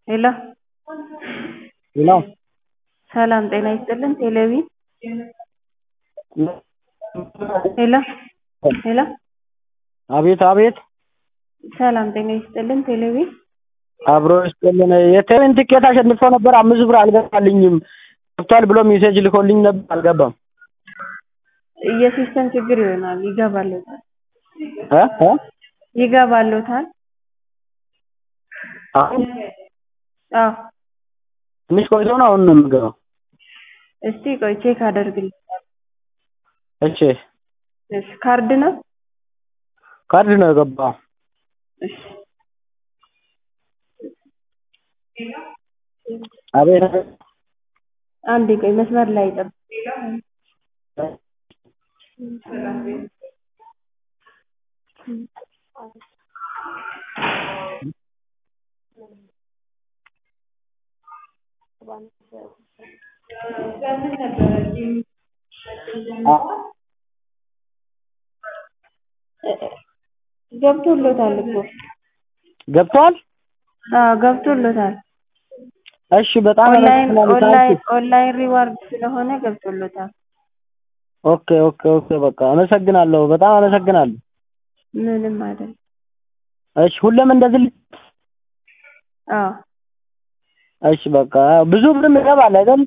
ሄሎ ሄሎ ሰላም ጤና ይስጥልን ቴሌቪ ሄሎ ሄሎ አቤት አቤት ሰላም ጤና ይስጥልን ቴሌቪ አብሮ ይስጥልን የቴሌቪዥን ትኬት አሸንፎ ነበር አምስት ብር አልገባልኝም ገብቷል ብሎ ሜሴጅ ልኮልኝ ነበር አልገባም የሲስተም ችግር ይሆናል ይገባልዎታል እ እ ይገባልዎታል አሁን አዎ ትንሽ ቆይቶ ነው አሁን ነው የምገባው እስቲ ቆይ ቼክ አደርግልዎታለሁ እሺ እሺ ካርድ ነው ካርድ ነው የገባው እሺ አቤት አንዴ ቆይ መስመር ላይ ይጠብቁ ገብቶልዎታል እኮ ገብቷል አዎ ገብቶልዎታል እሺ በጣም ኦንላይን አመሰግናለሁ ኦንላይን ታንኪው ኦንላይን ሪዋርድ ስለሆነ ገብቶልዎታል ኦኬ ኦኬ ኦኬ በቃ አመሰግናለሁ በጣም አመሰግናለሁ ምንም አይደለም እሺ ሁሌም እንደዚህ ል- አዎ እሺ በቃ ብዙ ብርም ይገባል አይደል